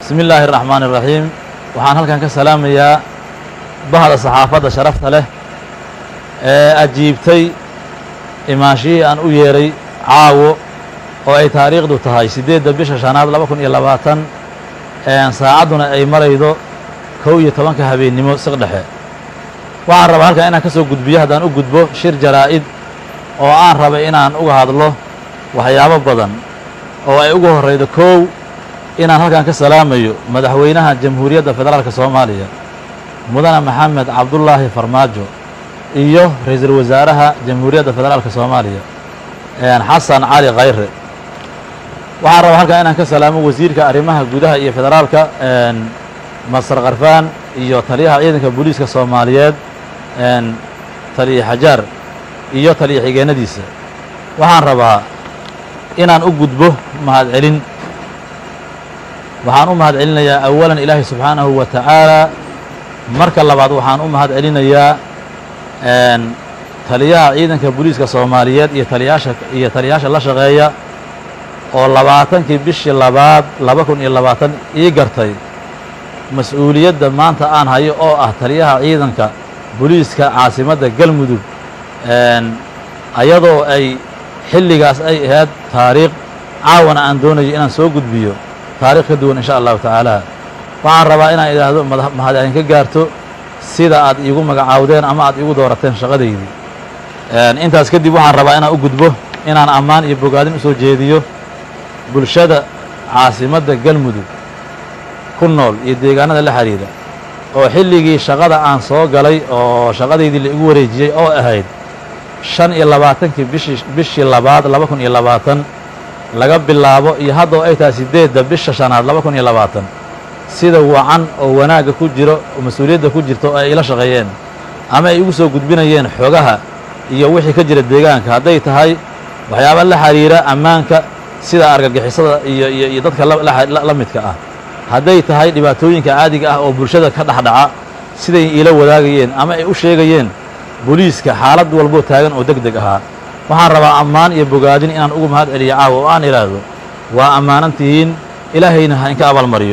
bismi illaahi araxmaani iraxiim waxaan halkan ka salaamayaa bahda saxaafadda sharafta leh ee ajiibtay imaanshihii aan u yeeray caawo oo ay taariikhdu tahay siddeedda bisha shanaad laba kun iyo labaatan saacadduna ay maraydo kow iyo tobanka habeennimo siq dhexe waxaan rabaa halkan inaan ka soo gudbiyo haddaan u gudbo shir jaraa'id oo aan rabay inaan uga hadlo waxyaabo badan oo ay ugu horraydo kow inaan halkan ka salaamayo madaxweynaha jamhuuriyadda federaalka soomaaliya mudane maxamed cabdullaahi farmaajo iyo ra-iisul wasaaraha jamhuuriyadda federaalka soomaaliya xasan cali khayre waxaan rabaa halkan inaan ka salaamo wasiirka arrimaha gudaha iyo federaalka masar kharfaan iyo taliyaha ciidanka booliiska soomaaliyeed taliya xajaar iyo taliya xigeenadiisa waxaan rabaa inaan u gudbo mahadcelin waxaan u mahad celinayaa awalan ilaahay subxaanahu wa tacaala marka labaad waxaan u mahad celinayaa taliyaha ciidanka booliiska soomaaliyeed iyo taliyaasha iyo taliyaasha la shaqeeya oo labaatankii bishii labaad laba kun iyo labaatan ii gartay mas-uuliyadda maanta aan hayo oo ah taliyaha ciidanka booliiska caasimadda galmudug ayadoo ay xilligaas ay ahayd taariikh caawana aan doonayo inaan soo gudbiyo taarikh ka duwan insha allahu tacaala waxaan rabaa inaan idhaahdo mahad idin ka gaarto sida aad iigu magacaawdeen ama aad iigu doorateen shaqadaydii intaas kadib waxaan rabaa inaan u gudbo inaan ammaan iyo bogaadin u soo jeediyo bulshada caasimadda galmudug ku nool iyo deegaanada la xidhiidha oo xilligii shaqada aan soo galay oo shaqadaydii la igu wareejiyey oo ahayd shan iyo labaatankii bishii bishii labaad laba kun iyo labaatan laga bilaabo iyo haddoo ay tahay siddeedda bisha shanaad laba kun iyo labaatan sida wacan oo wanaagga ku jiro oo mas-uuliyadda ku jirto oo ay ila shaqeeyeen ama ay igu soo gudbinayeen xogaha iyo wixii ka jira deegaanka hadday tahay waxyaaba la xidhiira ammaanka sida argagixisada iyo iyo iyo dadka la midka ah hadday tahay dhibaatooyinka caadiga ah oo bulshada ka dhexdhaca siday iila wadaagayeen ama ay u sheegayeen booliiska xaalad walboo taagan oo deg deg ahaa waxaan rabaa ammaan iyo bogaadin inaan ugu mahad celiyo caawa oo aan idhaahdo waa ammaanan tihiin ilaahayna ha inka abaalmariyo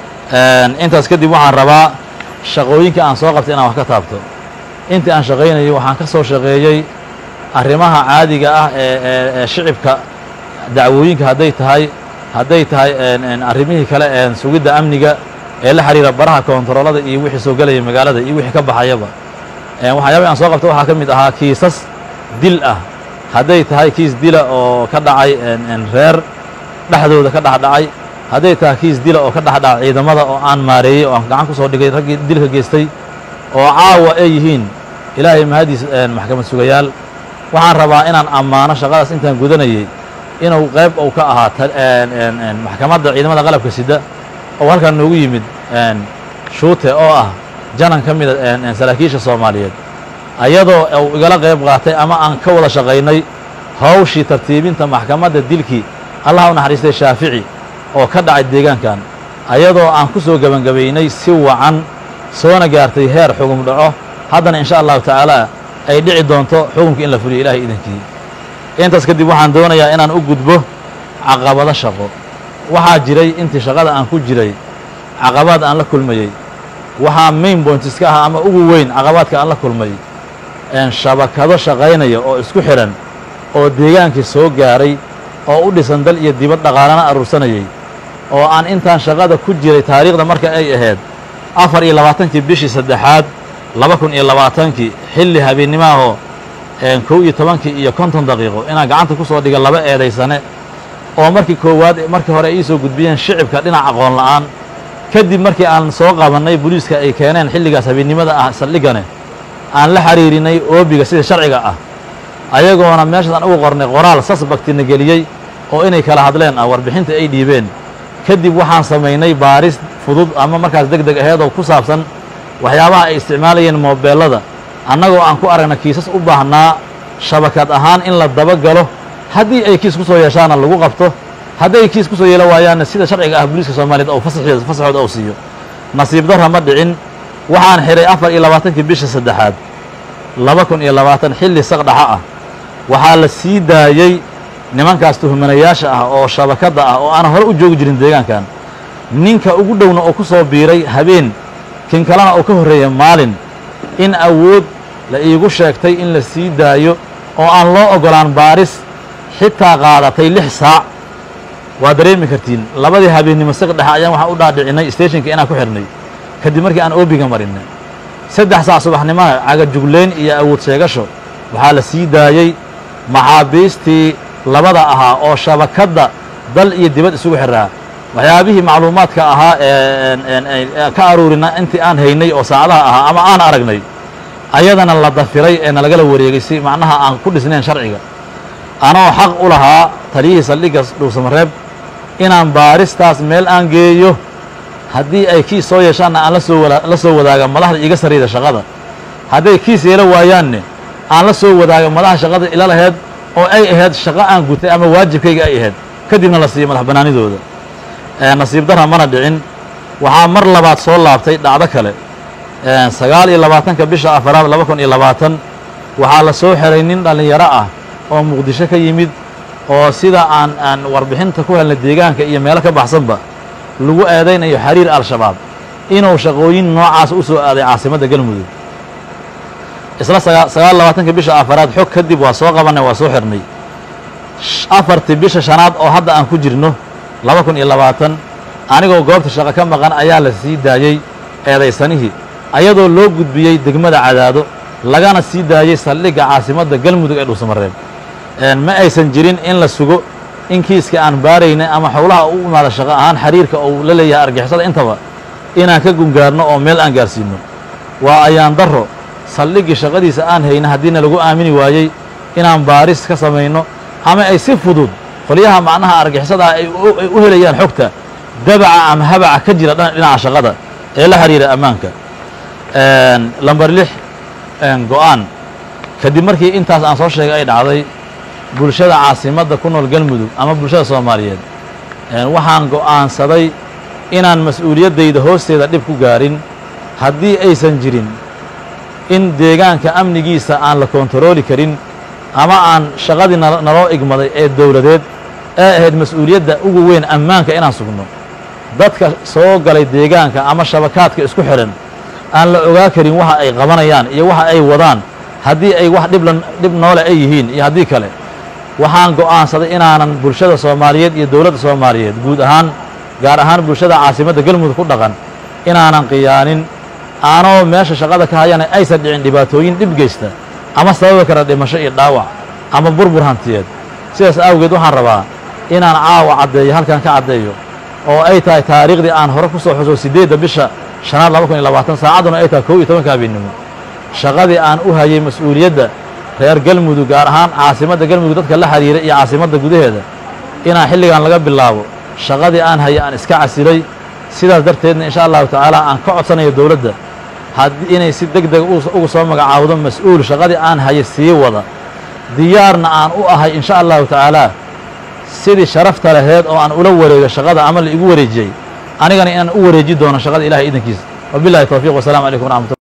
intaas kadib waxaan rabaa shaqooyinka aan soo qabtay inaan wax ka taabto intii aan shaqaynayay waxaan ka soo shaqeeyey arrimaha caadiga ah ee ee shicibka dacwooyinka hadday tahay hadday tahay arrimihii kale sugidda amniga ee la xidhiira baraha koontaroolada iyo wixii soo gelaya magaalada iyo wixii ka baxayaba waxyaabahi aan soo qabta waxaa ka mid ahaa kiisas dil ah hadday tahay kiis dila oo ka dhacay reer dhexdooda ka dhexdhacay hadday tahay kiis dila oo ka dhexdhaca ciidamada oo aan maareeyey oo aan gacan ku soo dhigay raggii dilka geystay oo caawa ay yihiin ilaahay mahadiis maxkamad sugayaal waxaan rabaa inaan ammaano shaqadaas intaan gudanayey inuu qayb uu ka ahaa maxkamadda ciidamada qalabka sida oo halkan noogu yimid shuute oo ah janan ka mida saraakiisha soomaaliyeed ayadoo uu igala qayb qaatay ama aan ka wada shaqaynay hawshii tartiibinta maxkamadda dilkii allah u naxariistay shaafici oo ka dhacay deegaankan ayadoo aan ku soo gebangabaynay si wacan soona gaartay heer xugum dhaco haddana insha allahu tacaala ay dhici doonto xukumkii in la fuliyo ilahay idankii intaas kadib waxaan doonayaa inaan u gudbo caqabado shaqo waxaa jiray intii shaqada aan ku jiray caqabaad aan la kulmayey waxaa main points ka ah ama ugu weyn caqabaadka aan la kulmay shabakado shaqaynaya oo isku xidhan oo deegaankii soo gaaray oo u dhisan dal iyo dibad dhaqaalana aruursanayey oo aan intaan shaqada ku jiray taariikhda marka ay ahayd afar iyo labaatankii bishii saddexaad laba kun iyo labaatankii xilli habeennimahoo kow iyo tobankii iyo konton daqiiqo inaan gacanta ku soo dhiga laba eedaysane oo markii koowaad markii hore ay ii soo gudbiyeen shicibka dhinac aqoon la'aan kadib markii aan soo qabannay booliiska ay keeneen xilligaas habeennimada ah saldhigane aan la xiriirinay oobiga sida sharciga ah ayagoona meeshaas aan ugu qornay qoraal sasbaktina geliyey oo inay kala hadleen ah warbixinta ay dhiibeen kadib waxaan samaynay baaris fudud ama markaas deg deg aheed oo ku saabsan waxyaabaha ay isticmaalayeen moobeellada annagoo aan ku aragna kiisas u baahnaa shabakad ahaan in la dabagalo haddii ay kiis ku soo yeeshaana lagu qabto hadday kiis ku soo yeelo waayaanna sida sharciga ah booliiska soomaaliyeed oo fasaxooda ou siiyo nasiib darra ma dhicin waxaan xidhay afar iyo labaatankii bisha saddexaad laba kun iyo labaatan xilli saqdhaxa ah waxaa la sii daayey nimankaas tuhmanayaasha ah oo shabakadda ah oo aanan hore u joogi jirin deegaankan ninka ugu dhowna oo ku soo biiray habeen kin kalena oo ka horreeya maalin in awood la iigu sheegtay in la sii daayo oo aan loo oggolaan baaris xitaa qaadatay lix saac waa dareemi kartiin labadii habeennimo saq dhexe ayaan waxaan u dhaadhicinay stationka inaan ku xidhnay kadib markii aan oobiga marinay saddex saac subaxnimaha cagajuglayn iyo awood sheegasho waxaa la sii daayey maxaabiistii labada ahaa oo shabakadda dal iyo dibad isugu xidhaa waxyaabihii macluumaadka ahaa ee ka aruurina intii aan haynay oo saacadaha ahaa ama aan aragnay ayadana la dafiray ee nalagala wareegay si macnaha aan ku dhisnayn sharciga anoo xaq u lahaa taliyihii saldhigga dhuusamareeb inaan baaristaas meel aan geeyo haddii ay kiis soo yeeshaanna aan lasoo la soo wadaaga madaxda iga sarrayda shaqada hadday kiis yeelo waayaanne aan la soo wadaaga madaxa shaqada ila laheyd oo ay ahayd shaqo aan gutay ama waajibkayga ay ahayd kadibna la siiyo madax bannaanidooda nasiib darra mana dhicin waxaa mar labaad soo laabtay dhacdo kale sagaal iyo labaatanka bisha afaraad laba kun iyo labaatan waxaa la soo xeray nin dhallinyaro ah oo muqdisho ka yimid oo sida aan aan warbixinta ku helnay deegaanka iyo meelo ka baxsanba lagu eedaynayo xiriir al-shabaab inuu shaqooyin noocaas u soo aaday caasimadda galmudug isla sagaal labaatanka bisha afaraad xog kadib waa soo qabanay waa soo xirnay afartii bisha shanaad oo hadda aan ku jirno laba kun iyo labaatan anigoo goobta shaqo ka maqan ayaa la sii daayey eedaysanihii ayadoo loo gudbiyey degmada cadaado lagana sii daayey saldhigga caasimadda galmudug ee dhuusamareeb ma aysan jirin in la sugo in kiiska aan baaraynay ama howlaha u imaada shaqo ahaan xiriirka uu la leeyahay argixisada intaba inaan ka gungaarno oo meel aan gaarsiinno waa ayaan darro saldhiggii shaqadiisa aan hayna haddiina lagu aamini waayey inaan baaris ka samayno ama ay si fudud qolyaha macnaha argixisada ah ay u helayaan xogta dabaca ama habaca ka jira dhinaca shaqada ee la xiriira ammaanka lamber lix go-aan kadib markii intaas aan soo sheegay ay dhacday bulshada caasimadda ku nool galmudug ama bulshada soomaaliyeed waxaan go'aansaday inaan mas-uuliyaddayda hoosteeda dhib ku gaarin haddii aysan jirin in deegaanka amnigiisa aan la kontarooli karin ama aan shaqadii naloo igmaday ee dowladeed ee ahayd mas-uuliyadda ugu weyn ammaanka inaan sugno dadka soo galay deegaanka ama shabakaadka isku xidhan aan la ogaa karin waxa ay qabanayaan iyo waxa ay wadaan haddii ay wax dhibla dhib noole ay yihiin iyo haddii kale waxaan go'aansaday inaanan bulshada soomaaliyeed iyo dowladda soomaaliyeed guud ahaan gaar ahaan bulshada caasimadda galmudug ku dhaqan inaanan qiyaanin aanoo meesha shaqada ka hayana aysan dhicin dhibaatooyin dhib geysta ama sababi kara dhimasho iyo dhaawac ama burbur hantiyeed sidaas awgeed waxaan rabaa inaan caawa caddeeyo halkan ka caddeeyo oo ay tahay taariikhdii aan hore ku soo xuso siddeedda bisha shanaad laba kun iyo labaatan saacadduna ay tahay kow iyo tobanka habeennimo shaqadii aan u hayay mas-uuliyadda reer galmudug gaar ahaan caasimadda galmudug dadka la xiriira iyo caasimadda gudaheeda inaan xilligan laga bilaabo shaqadii aan hayay aan iska casilay sidaas darteedna insha allahu tacaala aan ka codsanayo dowladda haddii inay si deg dega ugu soo magacaawdo mas-uul shaqadii aan hayay sii wada diyaarna aan u ahay insha allahu tacaalaa sidii sharafta laheed oo aan ula wareego shaqada ama la igu wareejiyey anigana inaan u wareeji doono shaqada ilahay idankiisa wabillahi towfiiq wasalamu calaykum waraxmatullah